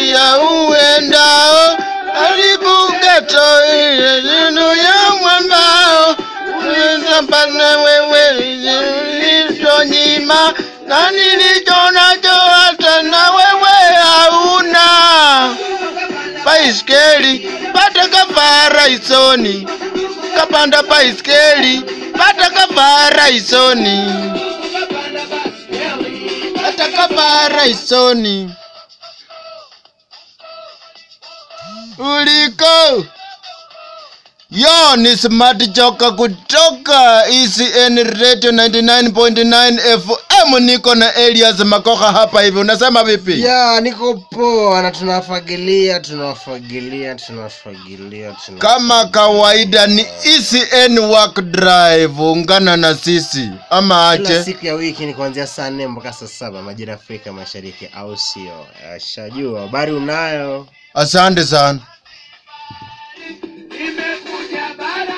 njia uendao, karibu geto ile neno ya mwambao, utapata wewe ilizonyima, na nilicho nacho hata na wewe hauna. Baiskeli pata kavara isoni, kapanda baiskeli pata kavara isoni, pata kavara isoni. Uliko yo ni smart joka kutoka ECN Radio 99.9 FM. Niko na Elias Makoha hapa hivi, unasema vipi? ya niko poa na tunafagilia tunafagilia tunafagilia tuna- Kama kawaida ni ECN Work Drive, ungana na sisi ama kila ache. siku ya wiki ni kuanzia saa nne mpaka saa saba majira Afrika Mashariki, au sio? Shajua habari unayo. Asante sana.